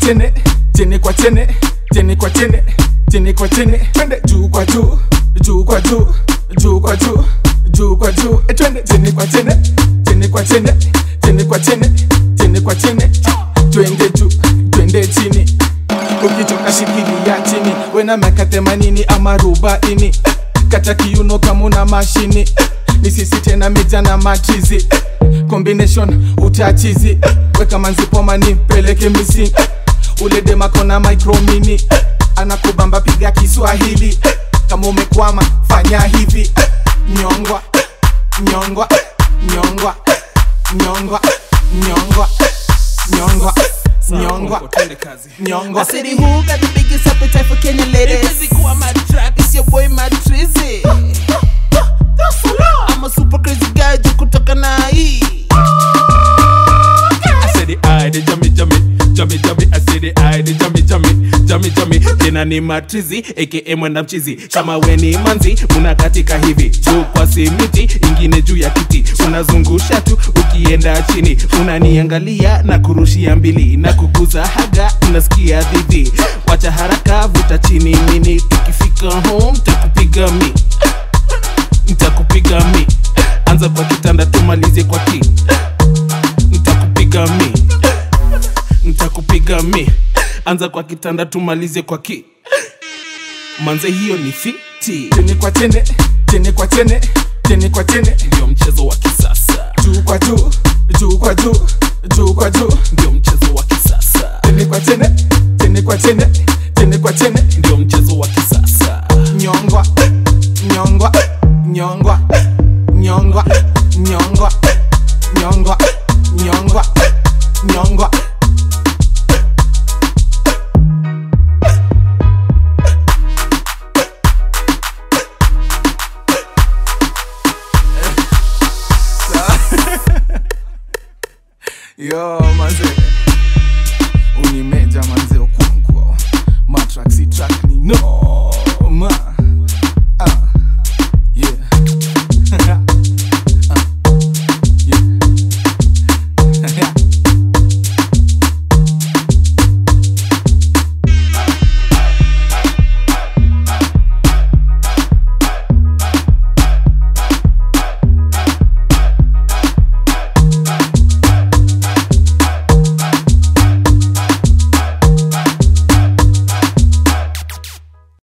chene chene kwa chene chene kwa chene chene kwa chene twende juu kwa juu juu kwa juu juu kwa juu juu kwa juu e twende chene kwa chene chene kwa chene chene kwa chene chene kwa chene twende juu twende chini ukichoka shikilia chini wena miaka themanini ama arobaini kata kiuno kama una mashini ni sisi tena mija na machizi combination utachizi weka manzipomani peleke misi ule demakona micromini anakubamba piga kiswahili kama umekwama fanya hivi nyongwa nyongwa nyongwa nyongwa nyongwa nyongwa nyongwa nyongwa I said, who got the biggest appetite for Kenyan ladies? Busy go my track, it's your boy Matrizi. I'm a super crazy guy, juu kutoka na hii. I said the eye, the jummy jummy, jummy jummy. I said the eye, the jummy jummy, jummy jummy. Jina ni matrizi aka mwenda mchizi. Kama we ni manzi, unakatika hivi juu kwa simiti, ingine juu ya kiti, unazungusha tu ukienda chini, unaniangalia na kurushia mbili na kuguza haga, unasikia dhidi. Wacha haraka, vuta chini mini, tukifika home takupiga mi, ntakupiga mi. Anza kwa kitanda tumalize kwa ki ntakupiga mi ntakupiga mi anza kwa kitanda tumalize kwa ki manze hiyo ni fiti chene kwa chene chene kwa chene chene kwa chene ndio mchezo wa kisasa juu kwa juu juu kwa juu juu kwa juu ndio mchezo wa kisasa chene kwa chene chene kwa chene chene kwa chene ndio mchezo wa kisasa nyongwa nyongwa nyongwa nyongwa nyongwa nyongwa nyongwa nyongwa yo manze unimeja manze